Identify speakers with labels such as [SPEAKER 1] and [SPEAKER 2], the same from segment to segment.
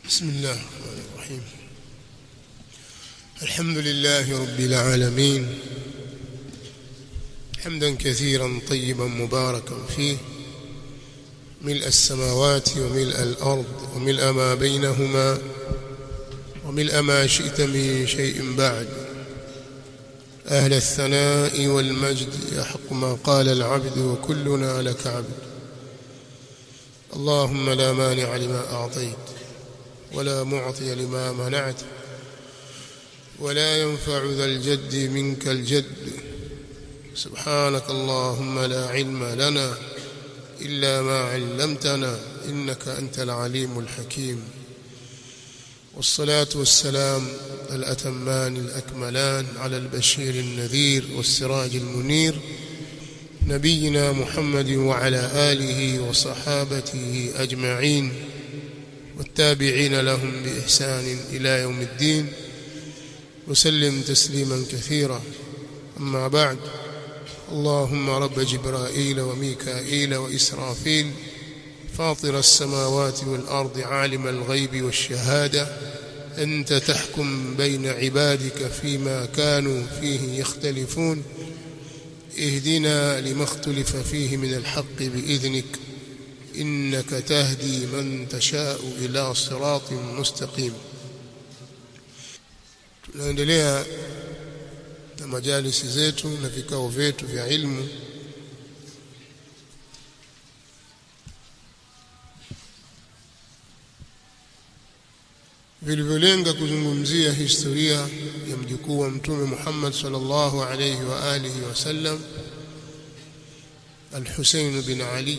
[SPEAKER 1] بسم الله الرحمن الرحيم الحمد لله رب العالمين حمدا كثيرا طيبا مباركا فيه ملء السماوات وملء الأرض وملء ما بينهما وملء ما شئت من شيء بعد أهل الثناء والمجد يحق ما قال العبد وكلنا لك عبد اللهم لا مانع لما أعطيت ولا معطي لما منعت ولا ينفع ذا الجد منك الجد سبحانك اللهم لا علم لنا إلا ما علمتنا إنك أنت العليم الحكيم والصلاة والسلام الأتمان الأكملان على البشير النذير والسراج المنير نبينا محمد وعلى آله وصحابته أجمعين والتابعين لهم بإحسان إلى يوم الدين وسلم تسليما كثيرا أما بعد اللهم رب جبرائيل وميكائيل وإسرافيل فاطر السماوات والأرض عالم الغيب والشهادة أنت تحكم بين عبادك فيما كانوا فيه يختلفون اهدنا لما اختلف فيه من الحق بإذنك إنك تهدي من تشاء إلى صراط مستقيم tunaendelea na majalisi zetu na vikao vyetu vya ilmu vilivyolenga kuzungumzia historia ya mjukuu wa mtume Muhammad sallallahu alayhi wa alihi wasallam Al-Husayn bin Ali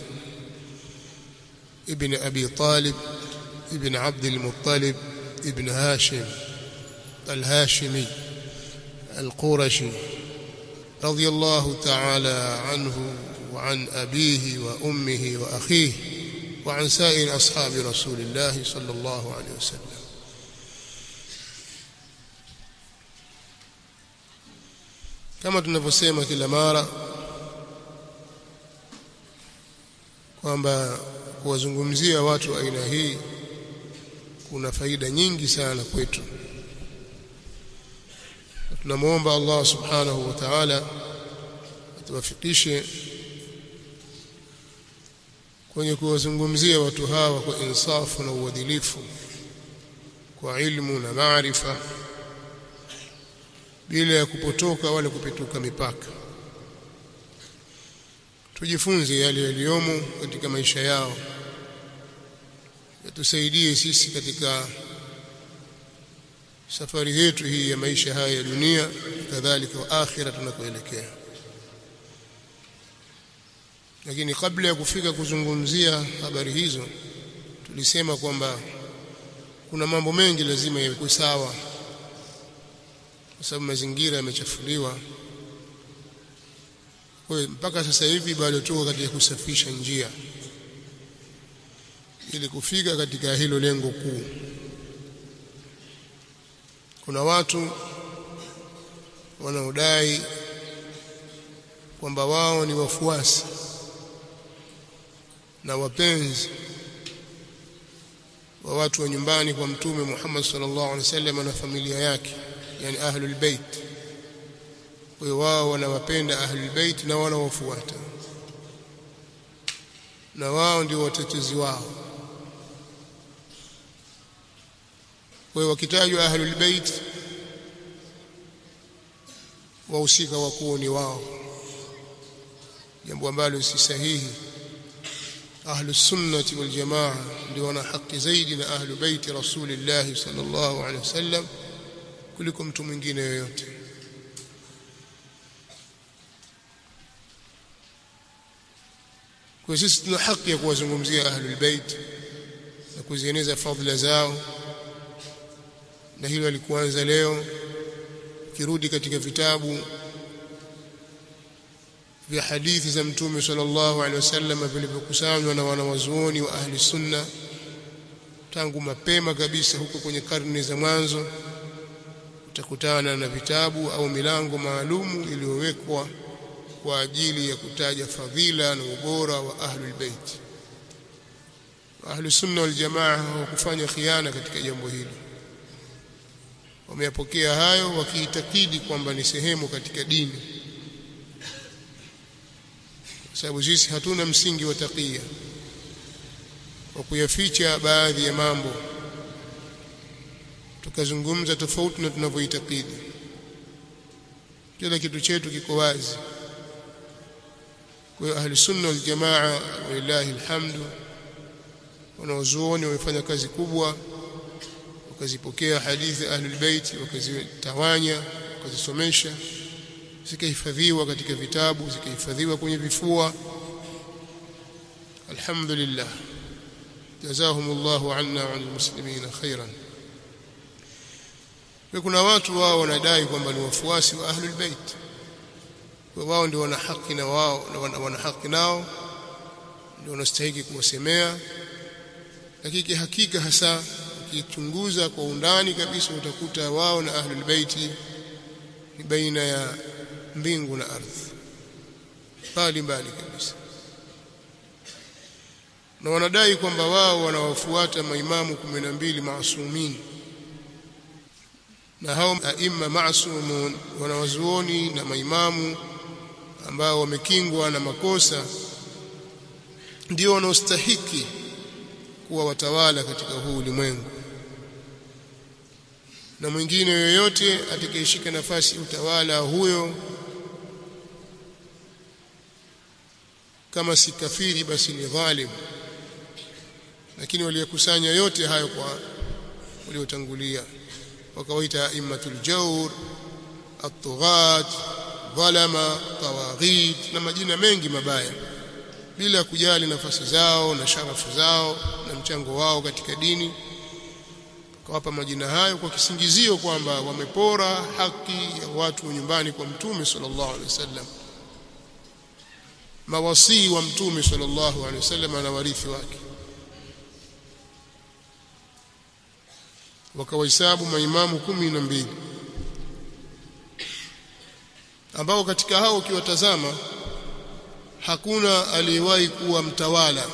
[SPEAKER 1] ابن أبي طالب ابن عبد المطلب ابن هاشم الهاشمي القرشي رضي الله تعالى عنه وعن أبيه وأمه وأخيه وعن سائر أصحاب رسول الله صلى الله عليه وسلم kama tunavyosema kila mara kwamba kuwazungumzia watu aina hii kuna faida nyingi sana kwetu tunamwomba Allah subhanahu wa ta'ala atuwafikishe kwenye kuwazungumzia watu hawa kwa insafu na uadilifu kwa ilmu na maarifa bila ya kupotoka wala kupituka mipaka tujifunze yale yaliyomo katika maisha yao yatusaidie sisi katika safari yetu hii ya maisha haya ya dunia kadhalika wa akhira tunakoelekea lakini kabla ya kufika kuzungumzia habari hizo tulisema kwamba kuna mambo mengi lazima yawe sawa kwa sababu mazingira yamechafuliwa kwa mpaka sasa hivi bado tuko katika kusafisha njia ili kufika katika hilo lengo kuu kuna watu wanaodai kwamba wao ni wafuasi na wapenzi wa watu wa nyumbani kwa mtume Muhammad sallallahu alaihi wasallam na familia yake yani ahlul bait kwa hiyo wao wanawapenda ahlul bait na wanawafuata na wao ndio watetezi wao kwa hiyo wakitajwa ahlul bait wahusika wakuu ni wao jambo ambalo si sahihi ahlus sunnati wal jamaa ndio wana haki zaidi na ahlu baiti rasulillah sallallahu alaihi wasallam kuliko mtu mwingine yoyote kwa sisi tuna haki ya kuwazungumzia ahlul bait na kuzieneza fadhila zao na hilo alikuanza leo kirudi katika vitabu vya hadithi za mtume sallallahu alaihi wasallam vilivyokusanywa na wanawazuoni wa ahli sunna tangu mapema kabisa huko kwenye karne za mwanzo utakutana na vitabu au milango maalumu iliyowekwa kwa ajili ya kutaja fadhila na ubora wa ahlul bait ahlu sunna wal jamaa hawakufanya khiana katika jambo hili wameyapokea hayo wakiitakidi kwamba ni sehemu katika dini kwa sababu sisi hatuna msingi wa takia wa kuyaficha baadhi ya mambo tukazungumza tofauti na tunavyoitakidi kila kitu chetu kiko wazi kwa ahli sunna wal jamaa walillahi alhamdu wanaozuoni wamefanya kazi kubwa wakazipokea hadithi ahlul bait wakazitawanya wakazisomesha zikahifadhiwa katika vitabu zikahifadhiwa kwenye vifua alhamdulillah jazahumullahu anna wa anil muslimina khairan kuna watu wao wanadai kwamba ni wafuasi wa ahlul bait wao ndio wana haki na wao na wana, wana haki nao ndio wanastahili kuwasemea lakini hakika hasa ukichunguza kwa undani kabisa utakuta wao na ahlul baiti ni baina ya mbingu na ardhi mbali mbali kabisa na wanadai kwamba wao wanawafuata maimamu 12 maasumin na hao aima maasumun wanawazuoni na maimamu ambao wamekingwa na makosa ndio wanaostahiki kuwa watawala katika huu ulimwengu na mwingine yoyote atakayeshika nafasi utawala huyo kama si kafiri basi ni dhalim lakini waliyekusanya yote hayo kwa waliotangulia wakawaita immatul jawr at-tughat dhalama tawaghit na majina mengi mabaya bila kujali nafasi zao na sharafu zao na mchango wao katika dini kawapa majina hayo kwa kisingizio kwamba wamepora haki ya watu nyumbani kwa mtume sallallahu alaihi wasallam mawasii wa mtume sallallahu alaihi wasallam na warithi wake wakawahesabu maimamu kumi na mbili ambao katika hao ukiwatazama hakuna aliyewahi kuwa mtawala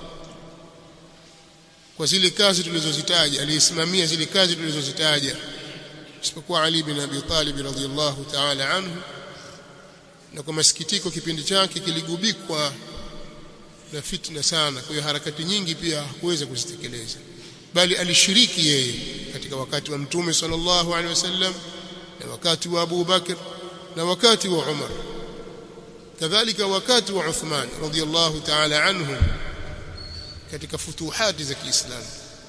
[SPEAKER 1] kwa zile kazi tulizozitaja aliyesimamia zile kazi tulizozitaja isipokuwa Ali bin Abi Talib radhiyallahu ta'ala anhu na kwa masikitiko kipindi chake kiligubikwa na fitna sana kwa hiyo harakati nyingi pia hakuweza kuzitekeleza bali alishiriki yeye katika wakati wa mtume sallallahu alaihi wasallam na wakati wa Abu Bakr na wakati wa Umar kadhalika wakati wa Uthman radhiyallahu ta'ala anhu katika futuhati za Kiislamu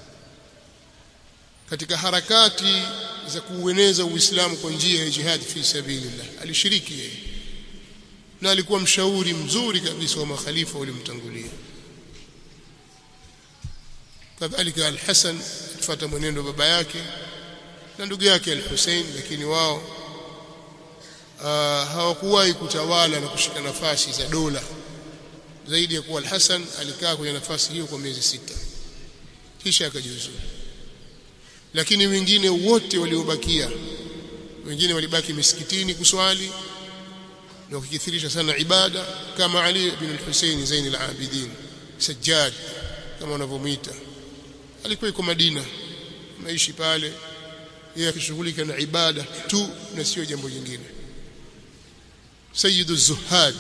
[SPEAKER 1] katika harakati za kuueneza Uislamu kwa njia ya jihad fi sabilillah alishiriki yeye na alikuwa mshauri mzuri kabisa wa makhalifa walimtangulia kadhalika al-Hasan kufuata mwenendo baba yake na ndugu yake al-Hussein lakini wao uh, hawakuwahi kutawala na kushika nafasi za dola zaidi ya kuwa al-Hasan alikaa kwenye nafasi hiyo kwa miezi sita kisha akajiuzuru lakini wengine wote waliobakia wengine walibaki misikitini kuswali na kukithirisha sana ibada kama Ali bin al-Hussein Zain al-Abidin Sajjad kama wanavyomuita alikuwa yuko Madina maishi pale yeye akishughulika na ibada tu na sio jambo jingine Sayyidu Zuhad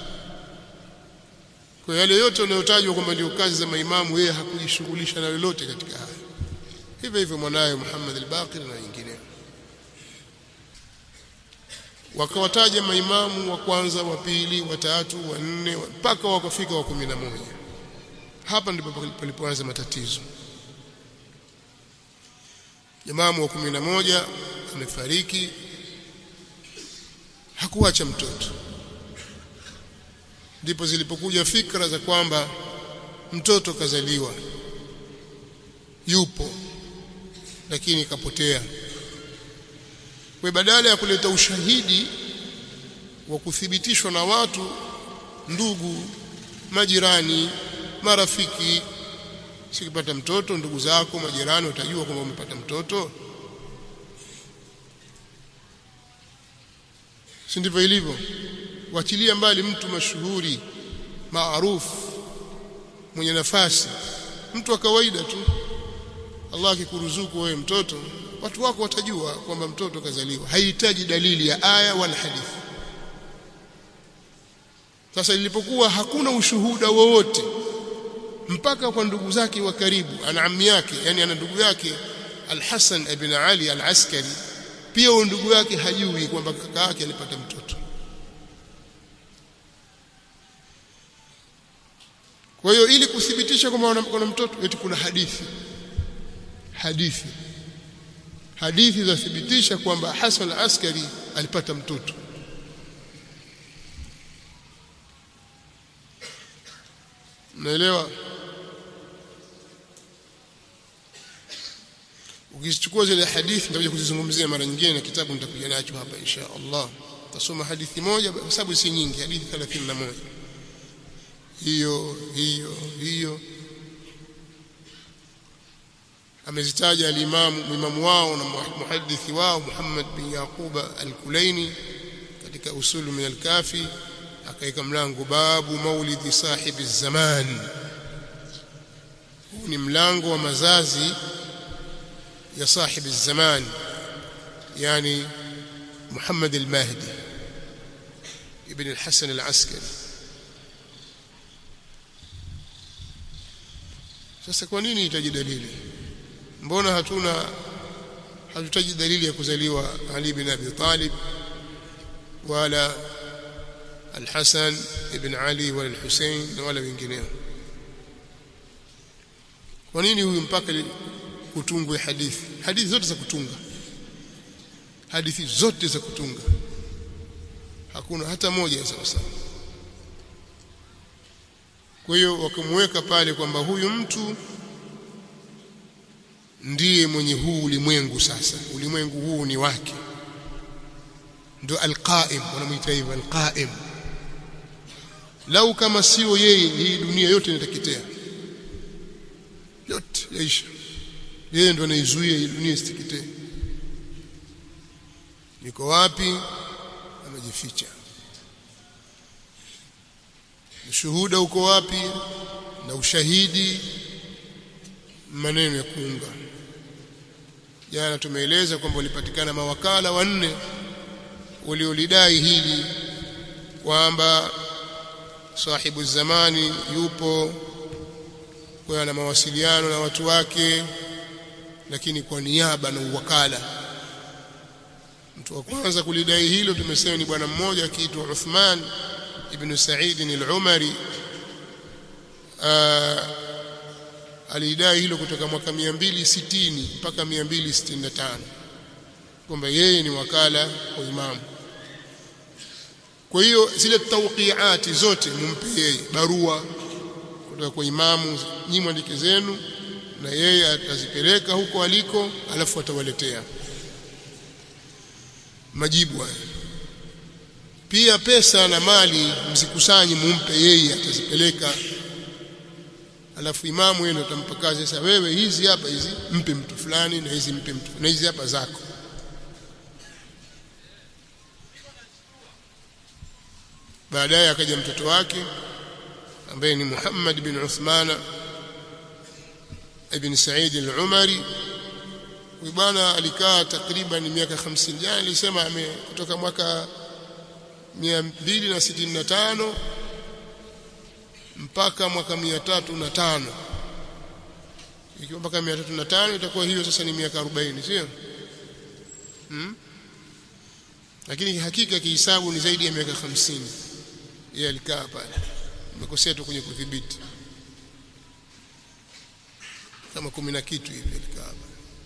[SPEAKER 1] kwa yale yote yanayotajwa kwamba ndio kazi za maimamu yeye hakujishughulisha na lolote katika haya hivyo hivyo mwanaye Muhammad al-Baqir na wengine wakawataja maimamu wa kwanza wa pili wa tatu wa nne mpaka wakafika wa kumi na moja hapa ndipo palipoanza matatizo imamu wa kumi na moja amefariki hakuacha mtoto ndipo zilipokuja fikra za kwamba mtoto kazaliwa yupo lakini kapotea kwa badala ya kuleta ushahidi wa kuthibitishwa na watu ndugu majirani marafiki sikipata mtoto ndugu zako majirani watajua kwamba umepata mtoto si ndivyo ilivyo wachilia mbali mtu mashuhuri maarufu mwenye nafasi mtu wa kawaida tu Allah akikuruzuku wewe mtoto watu wako watajua kwamba mtoto kazaliwa haihitaji dalili ya aya wala hadithi sasa ilipokuwa hakuna ushuhuda wowote mpaka kwa ndugu zake wa karibu ana ammi yake yani ana ndugu yake Al-Hasan ibn Ali Al-Askari pia huyo ndugu yake hajui kwamba kaka yake alipata mtoto kwa hiyo ili kuthibitisha kwamba kuna mtoto eti kuna hadithi hadithi hadithi zathibitisha kwamba Hasan al-Askari alipata mtoto Unaelewa? Ukizichukua zile hadithi nitakuja kuzizungumzia mara nyingine na kitabu nitakuja nacho hapa insha Allah. Tasoma hadithi moja kwa sababu si nyingi, hadithi 31. Hiyo hiyo hiyo amezitaja alimamu imamu wao na muhadithi wao Muhammad bin Yaquba al-Kulaini katika usulu min al-kafi akaweka mlango babu maulidi sahibi zaman huu ni mlango wa mazazi ya sahibi zaman yani Muhammad al-Mahdi ibn al-Hasan al-Askari sasa kwa nini itaji dalili mbona hatuna hatutaji dalili ya kuzaliwa Ali bin Abi Talib wala Al-Hasan ibn Ali wala Al-Hussein na wala wengineo kwa nini huyu mpaka kutungwe hadithi hadithi zote za kutunga hadithi zote za kutunga hakuna hata moja sawa sawa kwa hiyo wakamweka pale kwamba huyu mtu ndiye mwenye huu ulimwengu sasa ulimwengu huu ni wake ndio alqaim wanamuita hivyo alqaim lau kama sio yeye hii dunia yote inateketea yote yaisha yeye ndo anaizuia hii dunia isiteketee niko wapi amejificha ushuhuda uko wapi na ushahidi maneno ya kuunga jana tumeeleza kwamba walipatikana mawakala wanne waliolidai hili kwamba sahibu zamani yupo kwa na mawasiliano na watu wake lakini kwa niaba na uwakala mtu wa kwanza kulidai hilo tumesema ni bwana mmoja akiitwa Uthman ibn Sa'id al-Umari alidai hilo kutoka mwaka 260 mpaka 265 kwamba yeye ni wakala wa imamu kwa hiyo zile tawqiati zote mumpe yeye barua kutoka kwa imamu nyinyi mwandike zenu na yeye atazipeleka huko aliko alafu atawaletea majibu haya pia pesa na mali msikusanyi mumpe yeye atazipeleka alafu imamu yeye atampa kazi sasa wewe hizi hapa hizi mpe mtu fulani na hizi mpe mtu na hizi hapa zako baadaye akaja mtoto wake ambaye ni Muhammad bin Uthman ibn Said al-Umari huyu bwana alikaa takriban miaka 50 jana nilisema kutoka mwaka 265 mpaka mwaka 305 ikiwa mpaka 305 itakuwa hiyo sasa ni miaka 40 sio hmm? lakini hakika kihisabu ni zaidi ya miaka 50 yeye alikaa pale nimekosea tu kwenye kudhibiti kama kumi na kitu hivi alikaa pale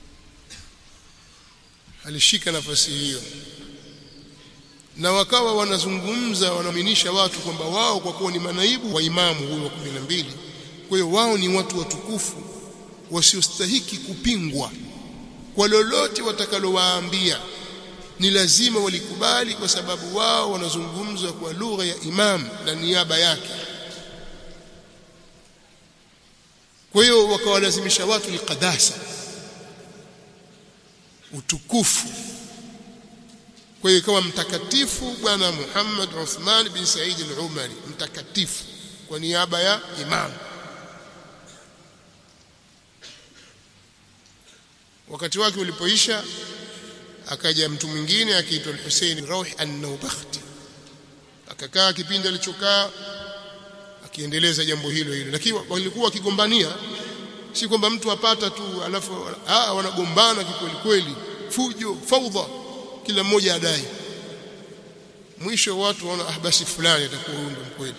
[SPEAKER 1] alishika nafasi hiyo na wakawa wanazungumza wanaaminisha watu kwamba wao kwa kuwa ni manaibu wa imamu huyo wa kumi na mbili kwa hiyo wao ni watu watukufu wasiostahiki kupingwa kwa lolote watakalowaambia ni lazima walikubali kwa sababu wao wanazungumza kwa lugha ya imam na niaba yake kwa hiyo wakawalazimisha watu liqadasa utukufu kwa hiyo ikawa mtakatifu bwana Muhammad Uthman bin Said al-Umari mtakatifu kwa niaba ya imam wakati wake ulipoisha akaja mtu mwingine akiitwa Hussein Rauh an-Naubakhti akakaa kipindi alichokaa akiendeleza jambo hilo hilo lakini walikuwa wakigombania si kwamba mtu apata tu alafu ah wanagombana kikweli kweli fujo faudha kila mmoja adai mwisho watu waona ah basi fulani atakuwa huyo ndo mkweli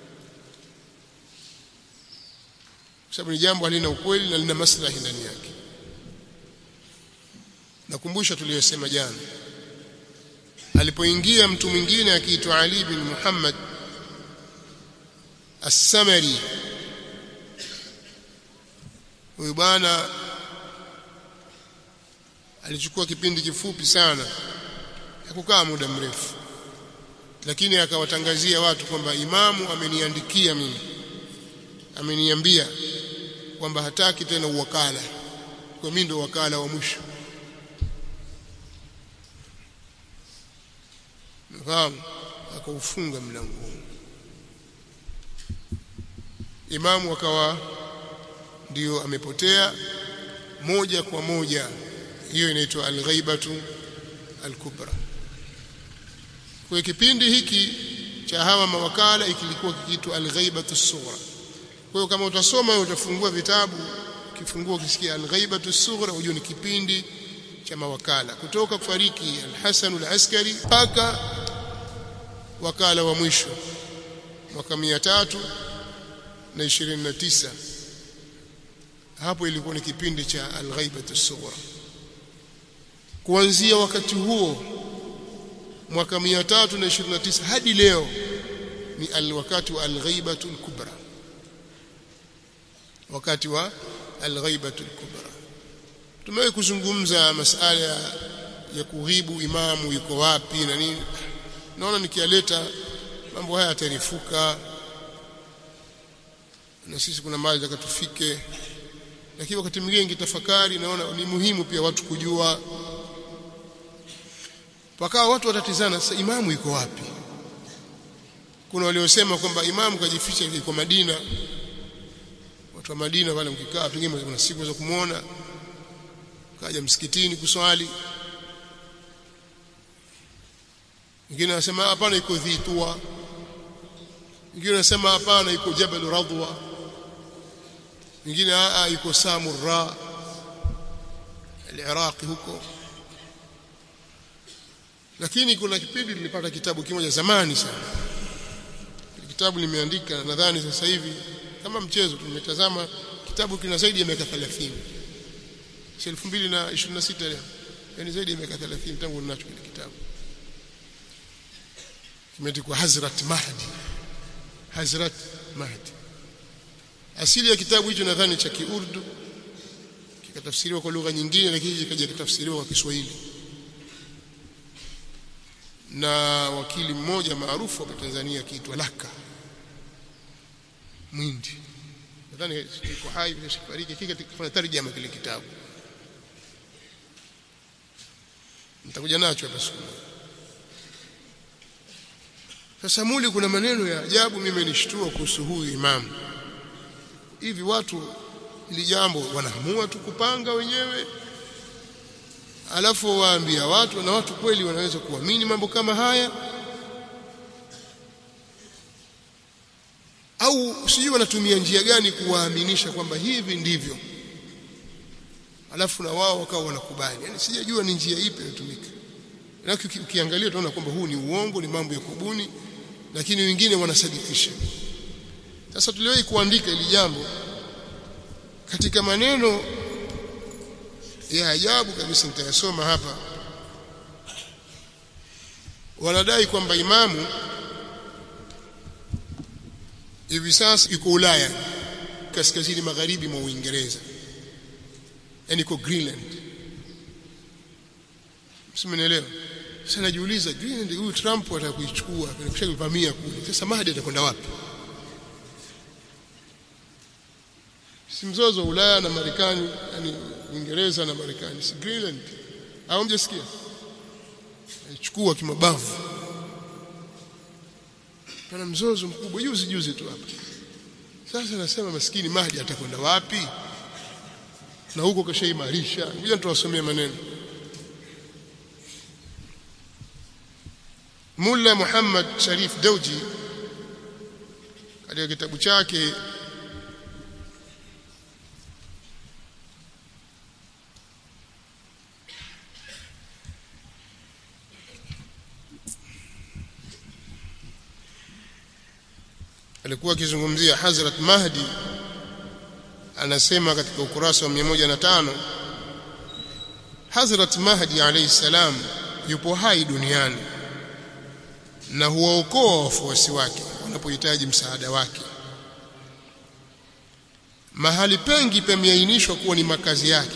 [SPEAKER 1] kwa sababu ni jambo halina ukweli na lina maslahi ndani yake nakumbusha tuliyosema jana alipoingia mtu mwingine akiitwa Ali bin Muhammad As-Samari huyu bwana alichukua kipindi kifupi sana hakukaa muda mrefu lakini akawatangazia watu kwamba imamu ameniandikia mimi ameniambia kwamba hataki tena uwakala kwa mimi ndo wakala wa mwisho nafahamu akaufunga mlango imamu akawa ndio amepotea moja kwa moja hiyo inaitwa al-ghaibatu al-kubra kwa kipindi hiki cha hawa mawakala ikilikuwa kikiitwa al-ghaibatu as-sughra kwa hiyo kama utasoma utafungua vitabu kifungua ukisikia al-ghaibatu as-sughra ujue ni kipindi cha mawakala kutoka kufariki al-Hasan al-Askari mpaka wakala wa mwisho mwaka 329 hapo ilikuwa ni kipindi cha al-ghaibatu as-sughra kuanzia wakati huo mwaka 329 hadi leo ni al-wakati wa al-ghaibatu al-kubra wakati wa al-ghaibatu al-kubra tumewahi kuzungumza masala ya kughibu imamu yuko wapi na nini naona nikialeta mambo haya yatarifuka na sisi kuna mahali takatufike lakini wakati mwingine ngitafakari naona ni muhimu pia watu kujua wakawa watu watatizana sasa imamu yuko wapi kuna waliosema kwamba imamu kajificha yuko Madina watu wa Madina wale mkikaa pengine kuna siku za kumuona kaja msikitini kuswali wengine wanasema hapana iko Dhitua wengine wanasema hapana iko Jabal Radwa wengine a iko Samurra al-Iraq huko lakini kuna kipindi nilipata kitabu kimoja zamani sana kitabu nimeandika nadhani sasa hivi kama mchezo tumetazama kitabu kina zaidi ya miaka 30 si 2026 leo yani zaidi ya miaka 30 tangu ninacho kile kitabu kimeandikwa Hazrat Mahdi Hazrat Mahdi asili ya kitabu hicho nadhani cha Kiurdu kikatafsiriwa kwa lugha nyingine lakini kikaja kitafsiriwa kwa Kiswahili na wakili mmoja maarufu hapa Tanzania akiitwa Laka Mwindi nadhani yuko hai bila kufariki kika kifanya tarjama kile kitabu nitakuja nacho hapa siku sasa muli kuna maneno ya ajabu mimi nishtua kuhusu huyu imamu hivi watu ili jambo wanaamua tu kupanga wenyewe alafu waambia watu na watu kweli wanaweza kuamini mambo kama haya au sijui wanatumia njia gani kuwaaminisha kwamba hivi ndivyo alafu na wao wakawa wanakubali yani sijajua ni njia ipi inatumika na ukiangalia utaona kwamba huu ni uongo ni mambo ya kubuni lakini wengine wanasadikisha sasa tuliwahi kuandika ili jambo katika maneno ya ajabu kabisa nitayasoma hapa wanadai kwamba imamu hivi sasa yuko Ulaya kaskazini magharibi mwa Uingereza yani iko Greenland msimenielewa sasa najiuliza Greenland huyu Trump atakuichukua anakusha kuvamia kule sasa Mahdi atakwenda wapi si mzozo wa Ulaya na Marekani yani Uingereza na Marekani si Greenland au mjasikia aichukua kimabavu pana mzozo mkubwa juzi juzi tu hapa sasa nasema maskini Mahdi atakwenda wapi na huko kashaimarisha ngoja tuwasomee maneno Mulla Muhammad Sharif Dauji katika kitabu chake alikuwa akizungumzia Hazrat Mahdi anasema katika ukurasa wa 105 Hazrat Mahdi alayhi salam yupo hai duniani na huwaokoa wafuasi wake wanapohitaji msaada wake mahali pengi pameainishwa kuwa ni makazi yake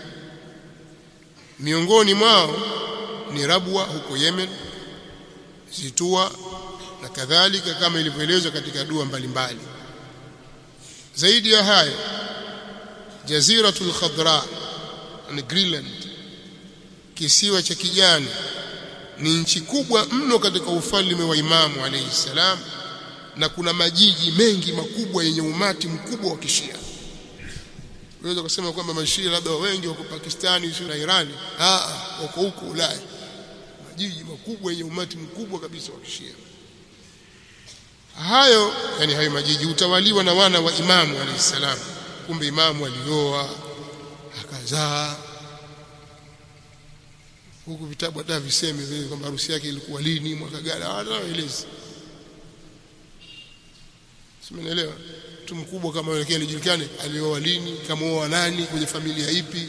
[SPEAKER 1] miongoni mwao ni Rabwa huko Yemen Zitua na kadhalika kama ilivyoelezwa katika dua mbalimbali zaidi ya hayo Jaziratul Khadra ni Greenland kisiwa cha kijani ni nchi kubwa mno katika ufalme wa Imamu alayhi salam na kuna majiji mengi makubwa yenye umati mkubwa wa kishia unaweza kusema kwamba mashia labda wengi wako Pakistani sio na Irani ah wako huko Ulaya majiji makubwa yenye umati mkubwa kabisa wa kishia hayo yani hayo majiji utawaliwa na wana wa Imamu alayhi salam kumbe Imamu alioa akazaa huku vitabu hata viseme vile kwamba harusi yake ilikuwa lini mwaka gani hataelezi simeelewa mtu mkubwa kama yule alijulikane alioa lini kama oa nani kwenye familia ipi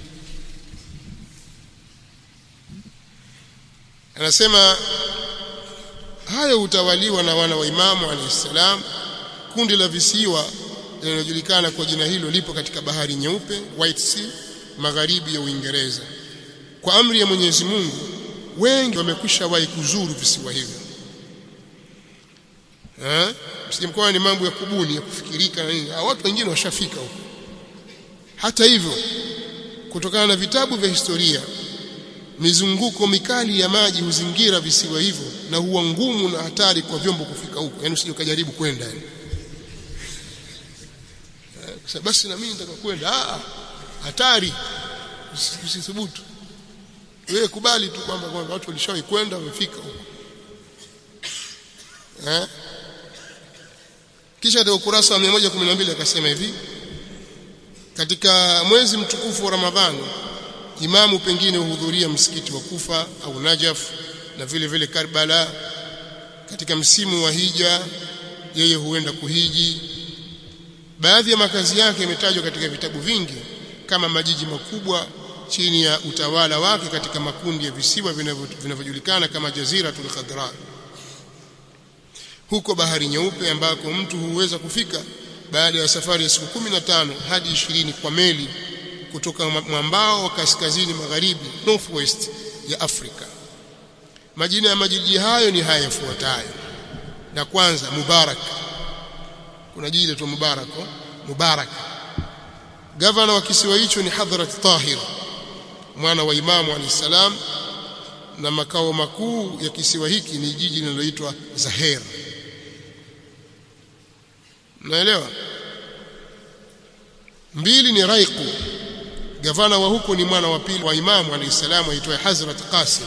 [SPEAKER 1] anasema hayo utawaliwa na wana wa imamu alayhisalam kundi la visiwa linalojulikana kwa jina hilo lipo katika bahari nyeupe White Sea magharibi ya Uingereza kwa amri ya Mwenyezi Mungu wengi wamekwisha wahi kuzuru visiwa hivyo eh msijimkoa ni mambo ya kubuni ya kufikirika na nini watu wengine washafika huko hata hivyo kutokana na vitabu vya historia mizunguko mikali ya maji huzingira visiwa hivyo na huwa ngumu na hatari kwa vyombo kufika huko yani usije ukajaribu kwenda yani eh, basi na mimi nitaka kwenda ah hatari usithubutu wewe kubali tu kwamba kwamba watu walishawahi kwenda wamefika huko eh kisha katika ukurasa wa 112 akasema hivi katika mwezi mtukufu wa Ramadhani imamu pengine huhudhuria msikiti wa Kufa au Najaf na vile vile Karbala katika msimu wa hija yeye huenda kuhiji baadhi ya makazi yake yametajwa katika vitabu vingi kama majiji makubwa chini ya utawala wake katika makundi ya visiwa vinavyojulikana kama Jaziratul Khadra huko bahari nyeupe ambako mtu huweza kufika baada ya safari ya siku 15 hadi 20 kwa meli kutoka mwambao wa kaskazini magharibi northwest ya Afrika majina ya majiji hayo ni haya yafuatayo na kwanza Mubarak kuna jiji la Mubarak Mubarak gavana wa kisiwa hicho ni Hadhrat Tahir mwana wa Imamu alayhisalam na makao makuu ya kisiwa hiki ni jiji linaloitwa Zaher Naelewa mbili ni Raiqu gavana wa huko ni mwana wa pili wa Imamu alayhisalam aitwaye Hazrat Qasim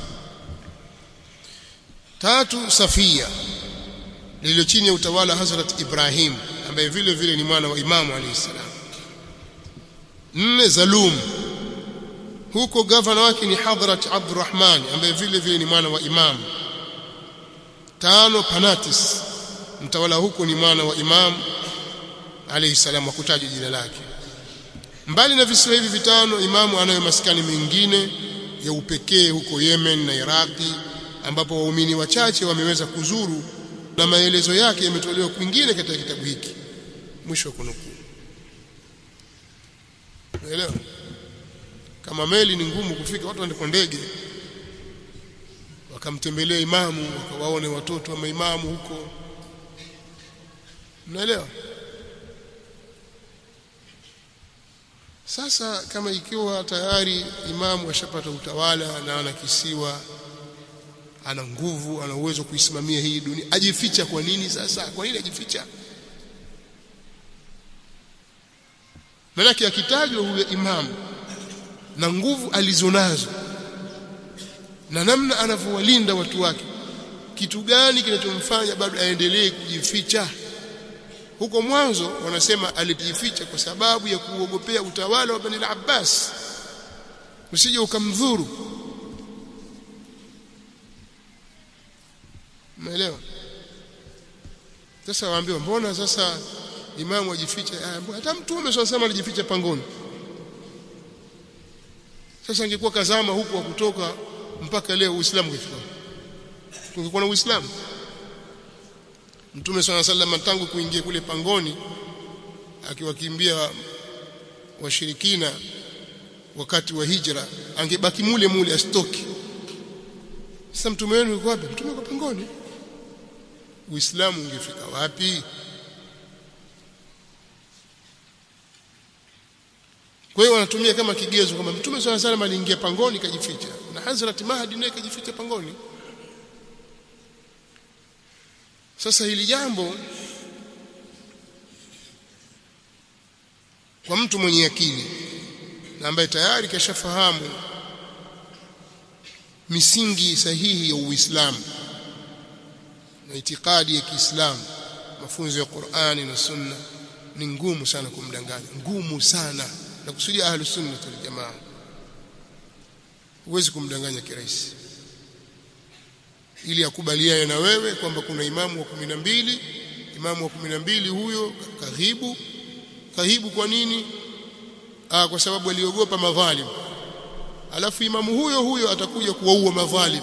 [SPEAKER 1] tatu Safia lililo chini ya utawala Hazrat Ibrahim ambaye vile vile ni mwana wa Imamu alayhisalam nne Zalum huko gavana wake ni Hadhrat Abdurrahman ambaye vile vile ni mwana wa Imam tano Panatis mtawala huko ni mwana wa Imam alayhi salam hakutaja jina lake mbali na visiwa hivi vitano imamu anayo maskani mengine ya upekee huko Yemen na Iraki ambapo waumini wachache wameweza kuzuru na maelezo yake yametolewa kwingine katika kitabu hiki mwisho wa kunukuu unaelewa kama meli ni ngumu kufika watu waende kwa ndege wakamtembelea imamu wakawaone watoto wa maimamu huko mnaelewa sasa kama ikiwa tayari imamu ashapata utawala na ana kisiwa ana nguvu ana uwezo kuisimamia hii dunia ajificha kwa nini sasa kwa nini ajificha maanake akitajwa huyo imamu na nguvu alizonazo na namna anavyowalinda watu wake kitu gani kinachomfanya bado aendelee kujificha huko mwanzo wanasema alijificha kwa sababu ya kuogopea utawala wa Bani al-Abbas usije ukamdhuru umeelewa sasa waambiwa mbona sasa imamu ajificha hata mtume swalla alijificha pangoni sasa angekuwa kazama huku wa kutoka mpaka leo uislamu ungefika tungekuwa na uislamu mtume swalla sallam tangu kuingia kule pangoni akiwakimbia washirikina wakati wa hijra angebaki mule mule asitoki sasa mtume wenu yuko wapi mtume yuko pangoni uislamu ungefika wapi kwa hiyo wanatumia kama kigezo kwamba mtume swalla salam aliingia pangoni kajificha na Hazrat Mahdi naye kajificha pangoni sasa hili jambo kwa mtu mwenye akili na ambaye tayari kashafahamu misingi sahihi ya Uislamu na itikadi ya Kiislamu mafunzo ya Qur'ani na Sunna ni ngumu sana kumdanganya ngumu sana na kusudia ahlus sunna wal jamaa huwezi kumdanganya kirahisi ili akubaliane na wewe kwamba kuna imamu wa kumi na mbili imamu wa kumi na mbili huyo kahibu kahibu kwa nini Aa, kwa sababu aliogopa madhalim alafu imamu huyo huyo atakuja kuwaua madhalim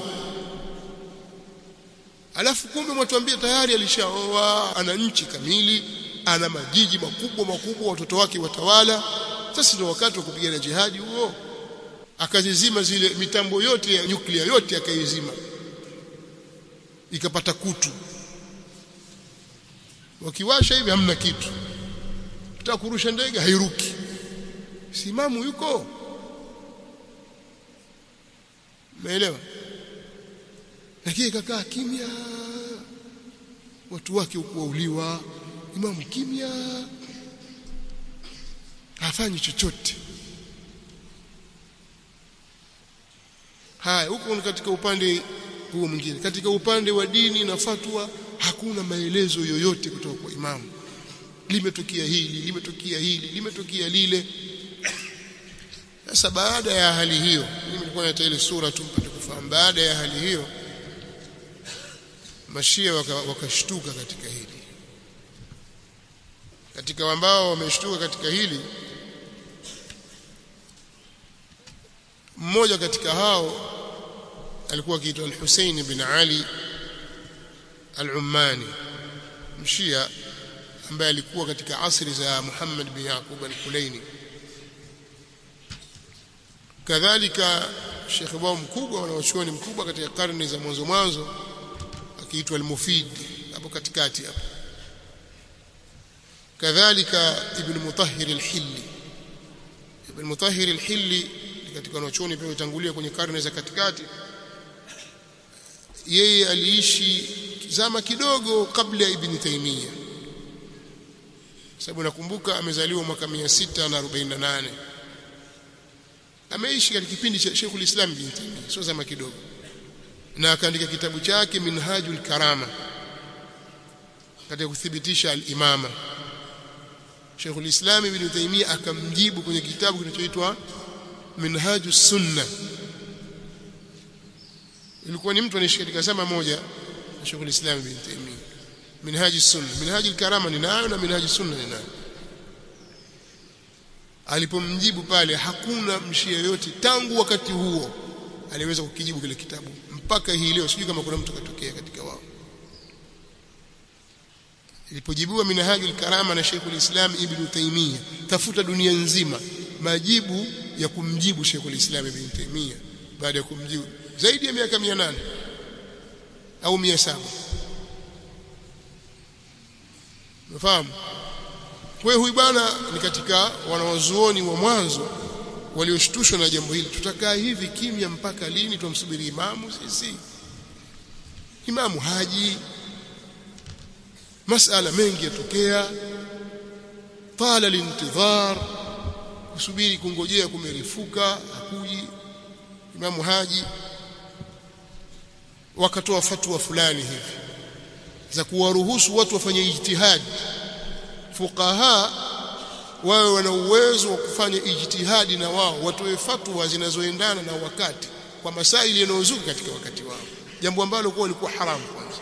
[SPEAKER 1] alafu kumbe mwatuambia tayari alishaoa ana nchi kamili ana majiji makubwa makubwa watoto wake watawala sasa ndio wakati wa kupigana jihadi huo akazizima zile mitambo yote ya nyuklia yote akaizima ikapata kutu wakiwasha hivi hamna kitu tutaka kurusha ndege hairuki simamu yuko umeelewa lakini kakaa kimya watu wake ukuauliwa imamu kimya hafanyi chochote haya huko ni katika upande huo mwingine katika upande wa dini na fatwa hakuna maelezo yoyote kutoka kwa imamu limetokea hili limetokea hili limetokea lile sasa baada ya hali hiyo mimi nilikuwa nata ile sura tu mpate kufahamu baada ya hali hiyo mashia wakashtuka waka katika hili katika ambao wameshtuka katika hili mmoja katika hao alikuwa akiitwa al-Hussein bin Ali al-Ummani mshia ambaye alikuwa katika asri za Muhammad bin Yaqub al-Kulaini kadhalika Sheikh wao mkubwa wanaochuoni mkubwa katika karne za mwanzo mwanzo akiitwa al-Mufid hapo katikati hapo kadhalika Ibn Mutahhir al-Hilli Ibn Mutahhir al-Hilli katika wanachuoni pia utangulia kwenye karne za katikati yeye aliishi zama kidogo kabla ya Ibn Taymiyyah sababu nakumbuka amezaliwa mwaka 648 ameishi katika kipindi cha Sheikhul Islam Ibn Taymiyyah sio zama kidogo na akaandika kitabu chake Minhajul Karama katika kuthibitisha al-imama Sheikhul Islam Ibn Taymiyyah akamjibu kwenye kitabu kinachoitwa Minhajus Sunna ilikuwa ni mtu anaishi katika zama moja na Sheikhul Islam Ibn Taymiyyah Minhajus Sunna Minhajul Karama ni nayo na Minhajus Sunna ni nayo alipomjibu pale hakuna mshia yote tangu wakati huo aliweza kukijibu kile kitabu mpaka hii leo sijui kama kuna mtu katokea katika wao ilipojibiwa minhajul karama na Sheikhul Islam Ibn Taymiyyah tafuta dunia nzima majibu ya kumjibu Sheikhul Islam Ibn Taymiyyah baada ya kumjibu zaidi ya miaka 800 au 700 unafahamu kwa huyu bwana ni katika wanawazuoni wa mwanzo walioshtushwa na jambo hili tutakaa hivi kimya mpaka lini tumsubiri imamu sisi imamu haji masala mengi yatokea tala lintidhar kusubiri kungojea kumerifuka hakuji Imamu Haji wakatoa fatwa fulani hivi za kuwaruhusu watu wafanye ijtihadi fuqaha wawe wana uwezo wa kufanya ijtihadi na wao watoe fatwa zinazoendana na wakati kwa masaili yanayozuka katika wakati wao jambo ambalo kwa lilikuwa haramu kwanza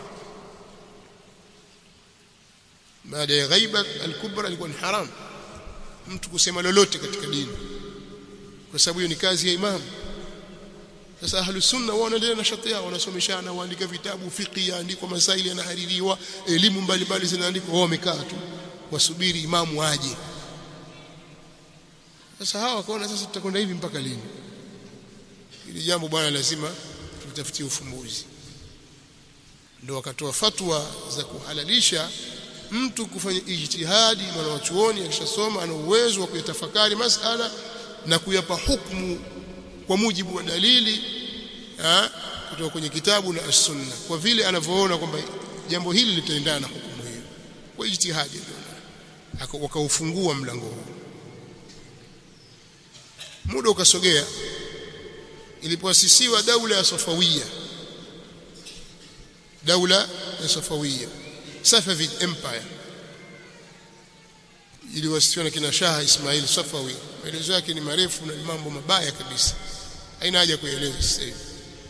[SPEAKER 1] baada ya ghaiba al-kubra ilikuwa ni haramu mtu kusema lolote katika dini kwa sababu hiyo ni kazi ya imamu sasa ahlus sunna wao wanaendelea na shati yao wanasomeshana waandika vitabu fiqh yaandikwa masaili yanahaririwa elimu mbalimbali zinaandikwa wao wamekaa tu wasubiri imamu aje sasa hawa wakaona sasa tutakwenda hivi mpaka lini ili jambo bwana lazima tutafutie ufumbuzi ndio wakatoa fatwa za kuhalalisha mtu kufanya ijtihadi mwanachuoni akishasoma ana uwezo wa kuyatafakari masala na kuyapa hukumu kwa mujibu wa dalili ha, kutoka kwenye kitabu na as-sunna kwa vile anavyoona kwamba jambo hili litaendana na hukumu hiyo kwa ijtihadi wakaufungua mlango huu muda ukasogea ilipoasisiwa daula ya Safawiya daula ya Safawiya Safavid Empire iliwasitiwa na kina Shah Ismail Safawi maelezo yake ni marefu na mambo mabaya kabisa haina haja kueleza sasa hivi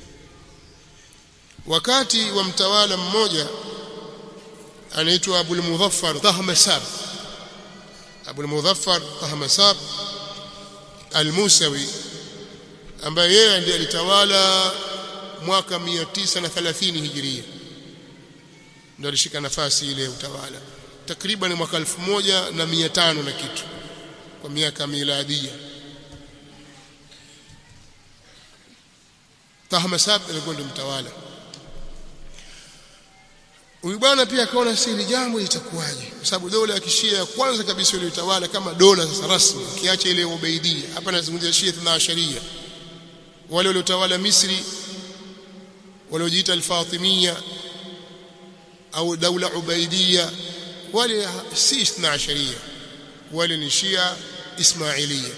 [SPEAKER 1] wakati wa mtawala mmoja anaitwa Abul Mudhaffar Tahmasab Abul Mudhaffar Tahmasab Al-Musawi ambaye yeye ndiye alitawala mwaka 930 Hijiria ndio alishika nafasi ile ya utawala takriban mwaka 1500 na kitu kwa miaka miladia Tahmasab alikuwa ndio mtawala Huyu bwana pia akaona si hili jambo litakuwaje kwa sababu dola ya kishia ya kwanza kabisa ile utawala kama dola sasa rasmi kiacha ile ubaidia hapa nazungumzia shia na sharia wale waliotawala Misri waliojiita al-Fatimiyya au daula ubaidia wale si ithna sharia wale ni shia ismailia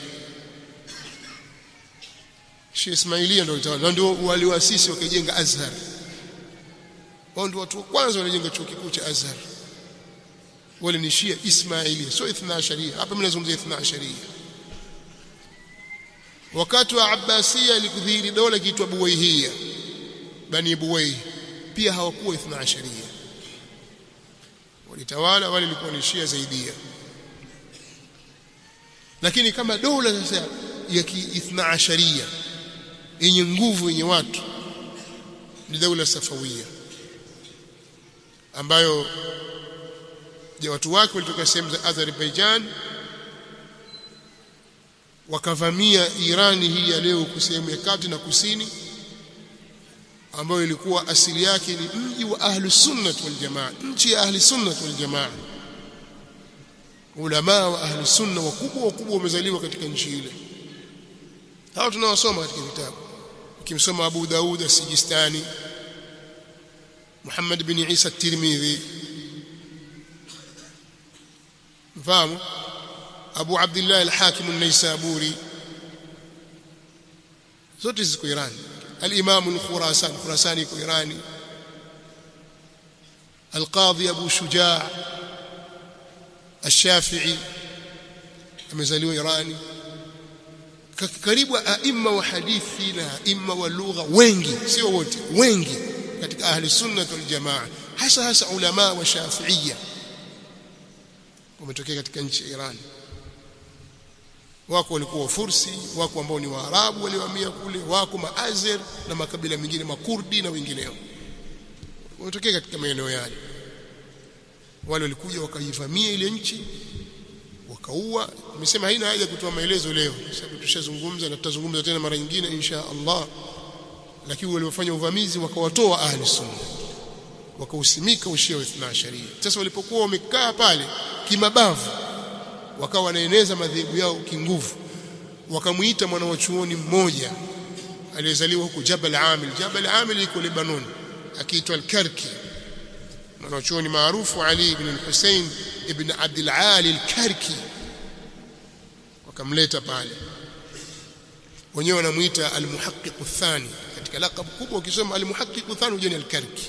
[SPEAKER 1] shia ismailia ndio utawala ndio waliwaasisi wakajenga Azhar wao ndio watu wa kwanza walijenga chuo kikuu cha Azhar wale ni shia ismailia sio ithna sharia hapa mimi nazungumzia ithna sharia wakati wa Abbasiya ilikudhihiri dola kiitwa Buwayhiya Bani Buwayh pia hawakuwa ithna sharia walitawala wale walikuwa ni Shia zaidia lakini kama dola sasa ya kiithna asharia yenye nguvu yenye watu ni daula safawia ambayo ya watu wake walitoka sehemu za Azerbaijan wakavamia Irani hii ya leo sehemu ya kati na kusini ambayo ilikuwa asili yake ni mji wa ahli sunnah wal jamaa nchi ya ahli sunnah wal jamaa ulama wa ahli sunna wakubwa wakubwa wamezaliwa katika nchi ile hao tunawasoma katika vitabu ukimsoma Abu Daud as-Sijistani Muhammad bin Isa at-Tirmidhi mfahamu Abu Abdullah al-Hakim an-Naisaburi zote ziko Iran al-Imam al-Khurasan Khurasani iko Irani القاضي أبو شجاع الشافعي amezaliwa Irani karibu aima wa hadithi na aima wa lugha wengi sio wote wengi katika ahli sunna wal jamaa hasa hasa ulama wa shafiia wametokea katika nchi ya Iran wako walikuwa Fursi wako ambao ni Waarabu waliohamia kule wako Maazer na makabila mengine makurdi na wengineo wametokea katika maeneo yale wale walikuja wakaivamia ile nchi wakaua nimesema haina haja kutoa maelezo leo kwa sababu tushazungumza na tutazungumza tena mara nyingine insha Allah lakini waliofanya uvamizi wakawatoa ahli sunna wakausimika ushia wa ithna sharia sasa walipokuwa wamekaa pale kimabavu wakawa wanaeneza madhehebu yao kinguvu wakamuita mwana wa chuoni mmoja aliyezaliwa huko Jabal Amil Jabal Amil iko Lebanon akiitwa al-Karki mwanachuoni maarufu Ali ibn al-Hussein ibn Abdul Ali al-Karki wakamleta pale wenyewe wanamuita almuhaqqiq athani katika laqab kubwa ukisema almuhaqqiq athani ujeni alkarki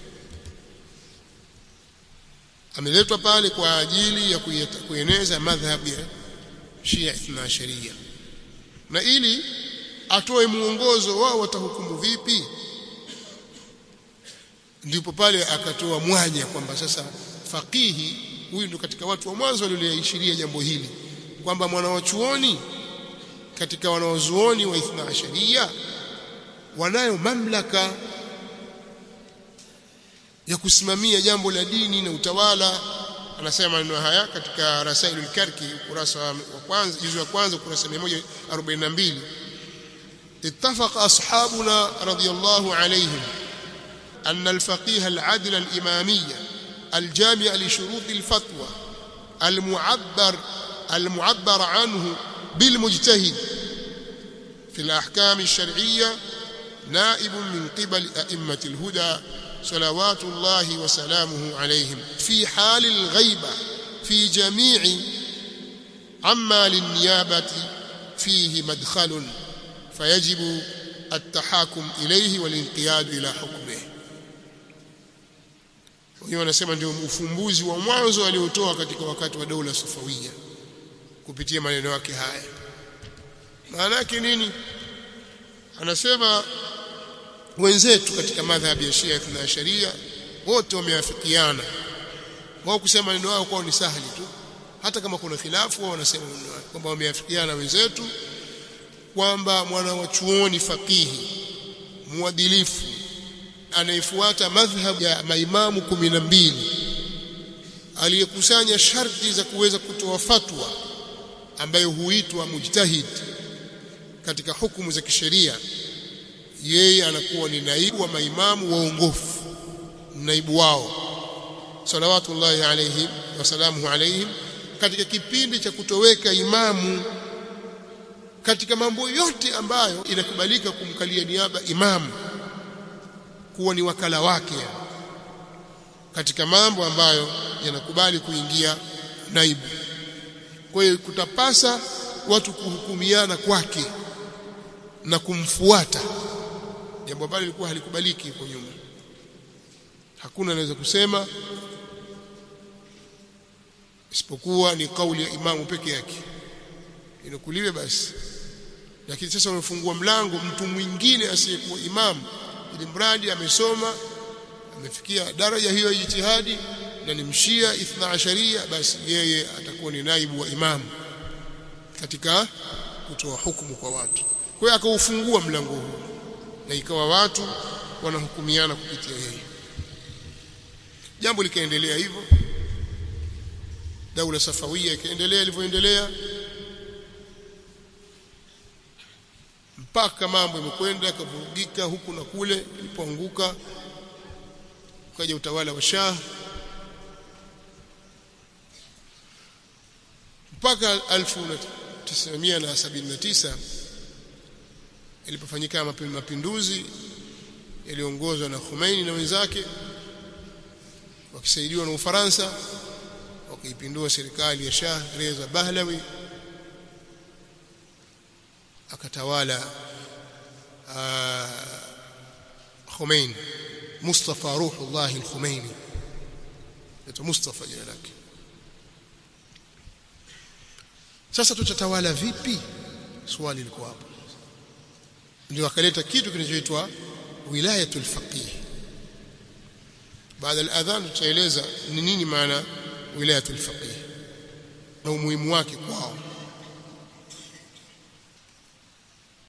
[SPEAKER 1] ameletwa pale kwa ajili ya kueneza madhhabu ya Shia Ithna Sharia na ili atoe muongozo wao watahukumu vipi ndipo pale akatoa mwanya kwamba sasa faqihi huyu ndo katika watu wa mwanzo walioishiria jambo hili kwamba mwanawachuoni katika wanawazuoni wa Ithna Asharia wanayo mamlaka ya kusimamia jambo la dini na utawala anasema maneno haya katika Rasailul Karki ukurasa wa kwanza juzu ya kwanza ukurasa 142 اتفق أصحابنا رضي الله عليهم أن الفقيه العدل الإمامية الجامع لشروط الفتوى المعبر المعبر عنه بالمجتهد في الأحكام الشرعية نائب من قبل أئمة الهدى صلوات الله وسلامه عليهم في حال الغيبة في جميع عما للنيابة فيه مدخل فيجب التحاكم إليه والانقياد إلى حكمه wenyewe wanasema ndio ufumbuzi wa mwanzo aliotoa katika wakati wa dola Safawia kupitia maneno yake haya maana yake nini anasema wenzetu katika madhhabi ya Shia na Sharia wote wameafikiana wao kusema maneno yao kwao ni sahali tu hata kama kuna khilafu wao wanasema maneno yao kwamba wameafikiana wenzetu kwamba mwana wa chuoni fakihi mwadilifu anayefuata madhhab ya maimamu kumi na mbili aliyekusanya sharti za kuweza kutoa fatwa ambayo huitwa mujtahid katika hukumu za kisheria yeye anakuwa ni naibu wa maimamu waongofu naibu wao salawatullahi alayhim wasalamuhu alayhim katika kipindi cha kutoweka imamu katika mambo yote ambayo inakubalika kumkalia niaba imamu kuwa ni wakala wake katika mambo ambayo yanakubali kuingia naibu kwa hiyo kutapasa watu kuhukumiana kwake na kumfuata jambo ambalo lilikuwa halikubaliki huko nyuma hakuna anaweza kusema isipokuwa ni kauli ya imamu peke yake inakuliwe basi lakini sasa wamefungua mlango mtu mwingine asiyekuwa imamu ili mradi amesoma amefikia daraja hiyo ya jitihadi na ni mshia ithna asharia basi yeye atakuwa ni naibu wa imamu katika kutoa hukumu kwa watu kwa hiyo akaufungua mlango huu na ikawa watu wanahukumiana kupitia yeye jambo likaendelea hivyo daula safawia ikaendelea ilivyoendelea mpaka mambo yamekwenda yakavurugika huku na kule ilipoanguka ukaja utawala wa Shah mpaka 1979 ilipofanyika mapinduzi yaliongozwa na Khomeini na wenzake wakisaidiwa na Ufaransa wakaipindua serikali ya Shah Reza Pahlavi akatawala Khomeini Mustafa Ruhullah al-Khomeini ndio Mustafa jina lake sasa tutatawala vipi swali liko hapo ndio akaleta kitu kinachoitwa wilayatul faqih baada al-adhan tutaeleza ni nini maana wilayatul faqih na umuhimu wake kwao